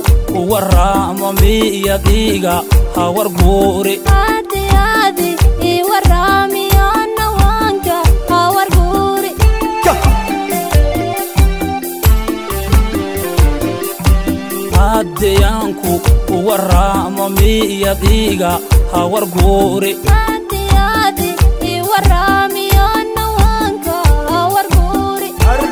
u warraamo miyadiiga hawar guuri aadi aadi ii warraamiyo nawaanka hawar guuri haddiyaanku u warraamo miyadiiga hawar guuri aadi aadi ii warraamiyo nawaanka hawar guuri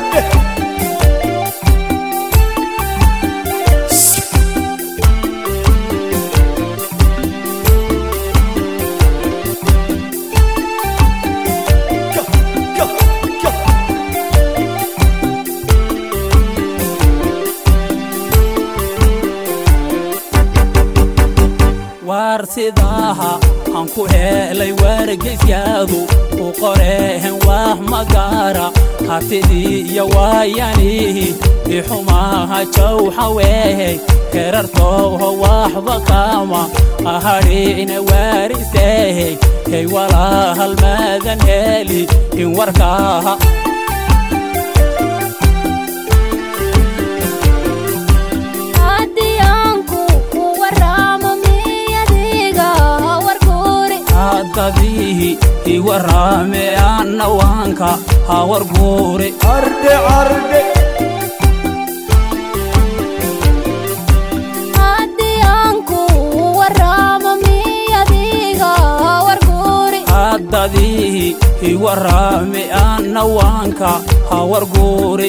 waar sidaaha aan ku helay wargeyskaadu u qoreen wax magaara hatidii iyo waayanihi ixumaha jawxa weehey herartooho waxba kaama ahadhiina waariseehey hey walaahalmaadan heli in warkaaha aadiyaanku u warraamo miyadiiga hawar guuri haddadiihi i warraame annawaanka hawar guuri aadiyaanku u warraamo miyadiiga hawar guuri haddadiihi i warraame annawaanka hawar guuri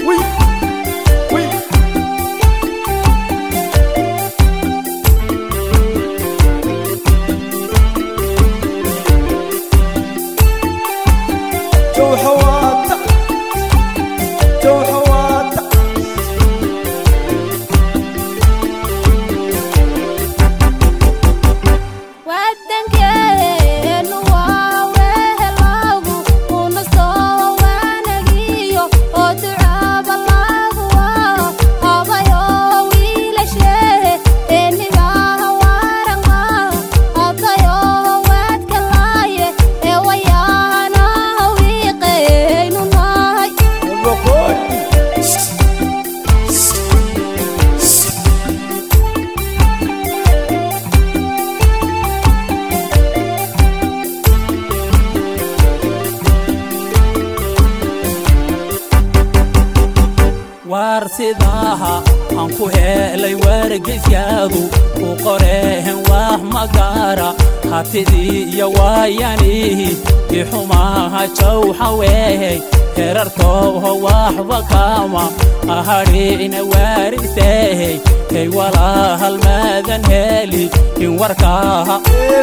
wadankeenu waa wehelaagu una soo waanagiyo oo ducaaba laagu waa habayo wiilasheehe eenigaha waaranqaa abtayo waadka laaye ee wayaanaha wiiqeynu nahay waar sidaaha aan ku helay wargeyskaadu u qoreen wax magaara hatidii iyo waayanihi ixumaha jawxa weehey herartooho waxba kaama ahadhiina waariseehey hey walaahalmaadan heli in warkaaha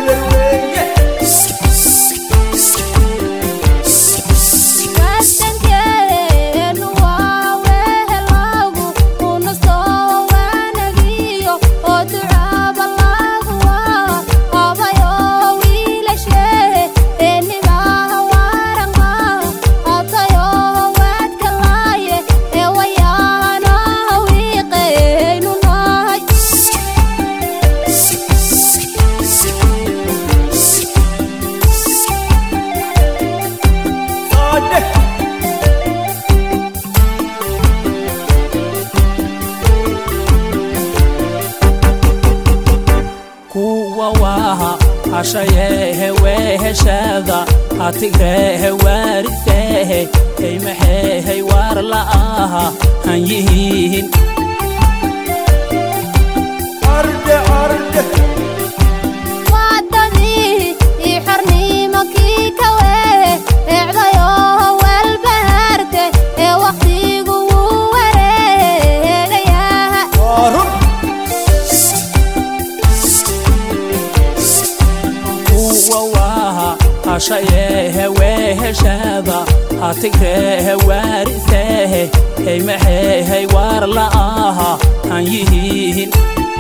wadankeenu waa wehelaagu una soo waanagiyo oo ducaaba laagu waa habayo wiilasheehe eenigaha waaranqaa abtayo waadka laaye ee wayaanaha wiiqeynu nahay kuwa waaha hashayeehe weeheshaada hatigreehe waariseehe hey maxeehay waar la'aaha han yihiin waadadii ii xornimo kii ka weehe eecdayo walbahaarte ee wakhtigu wuu wareegayaha kuwa waaha hashayeehe weeheshaada hatigreehe waariseehe hey maxeehay waar la'aaha han yihiin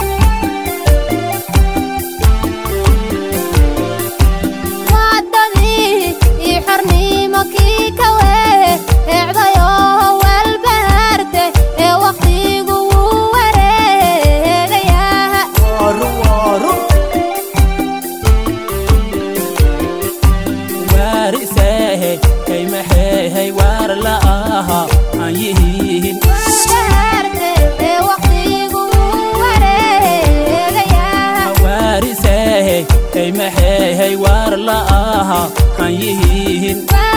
waadadii ii xornimo kii ka weehe eecdayo walbahaarte ee wakhtigu wuu wareegayaha waariseehe hey maxeehay waar la'aaha han yihiin walbahaarte ee wakhtigu wuu waan yihiin waa